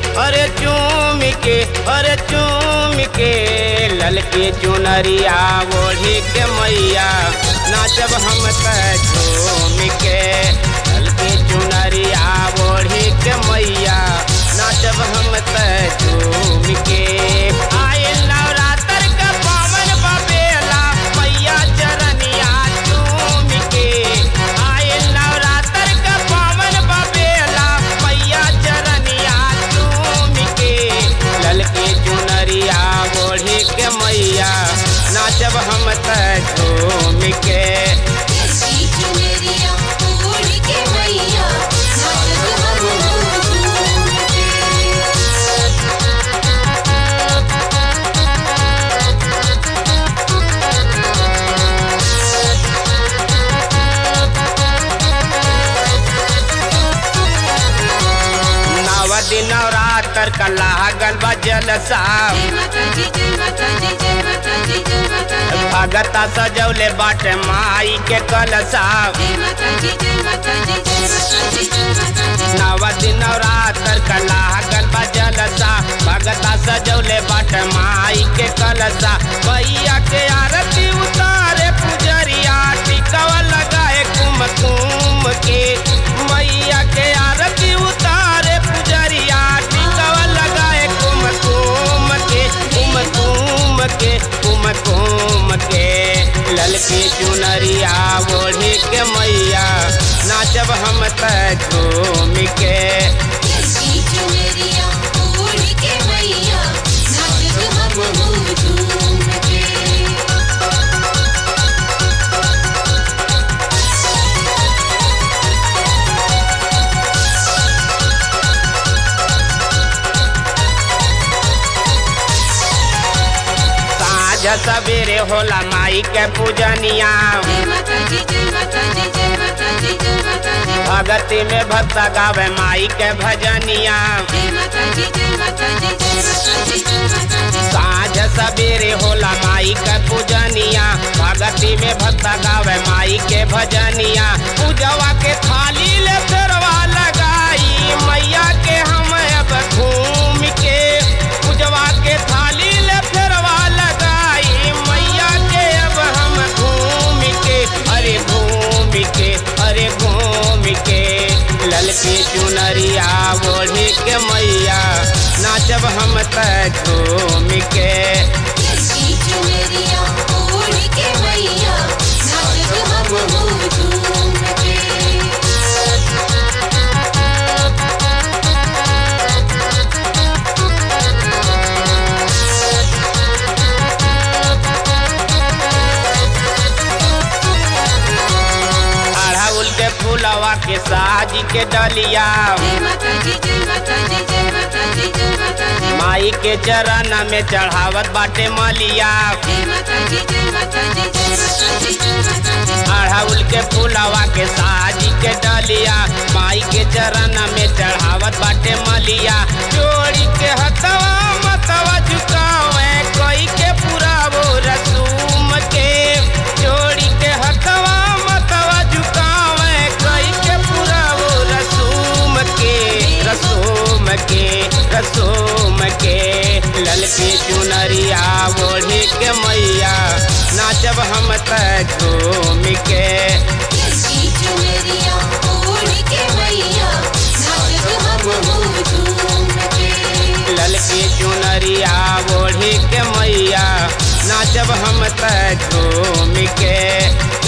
अरे चूम के अरे चूम के ललकी चुनरिया ओढ़ी के मैया नाचब हम त झूम के ललकी चुनरिया ओढ़ी के मैया नाचब हम त झूम के आए नवरात्र का पावन बबेला मैया चरनिया चूम के आए नवरात्र का पावन बबेला मैया चरनिया चूम के ललकी चुनरिया ओढ़ी के मैया नाचब हम त झूम के ललकी चुनरिया ओढ़ के मैया नाचत हम झूम के नव दिन नवरात्र का लागल बा जलसा जय माता दी जय माता दी जय माता दी जय माता दी भगता सजौले बाटे माई के कलसा जय माता दी जय माता दी जय माता दी जय माता दी नव दिन नवरात्र का लागल बा जलसा भगता सजौले बाटे माई के कलसा भैया के आरती उतारे पुजरिया टिकवा लगाए कुम कुम के मैया के आरती उतारे पुजरिया टिकवा लगाए कुम कुम के कुम कुम के कुम कुम के ललकी चुनरिया ओढ़ी के मैया नाचब हम त झूम के ललकी चुनरिया ओढ़ के मैया नाचत हम झूम के साँझ सवेरे होला माई के पूजनिया जय माता दी जय माता दी जय माता दी जय माता दी भगती में भक्त गावे माई के भजनिया जय माता दी जय माता दी जय माता दी जय माता दी साँझ सवेरे होला माई के पूजनिया भगती में भक्त गावे माई के भजनिया पूजवा के थाली ले फेरवा लगाई मैया के हम अब घूम के पूजवा के थाली ले फेरवा लगाई मैया के अब हम घूम के अरे घूम के अरे घूम के ललकी चुनरिया ओढ़ी के मैया नाचब हम त झूम के ललकी चुनरिया ओढ़ के मैया नाचत हम झूम के अड़हुल के फूलवा के साज के डलिया जय माता दी जय माता दी जय माता दी जय माता दी माई के चरण में चढ़ावत बाटे मलिया जय माता दी जय माता दी जय माता दी जय माता दी अड़हुल के फूलवा के साज के डलिया माई के चरण में चढ़ावत बाटे मलिया जोड़ी के हथवा मतवा झुकावे कोई के पूरा वो रसूम के जोड़ी के हथवा मतवा झुकावे कोई के पूरा वो रसूम के रसूम के रसूम के ललकी चुनरिया ओढ़ी के मैया नाचब हम त झूम के ललकी चुनरिया ओढ़ के मैया नाचत हम झूम के ललकी चुनरिया ओढ़ी के मैया नाचब हम त झूम के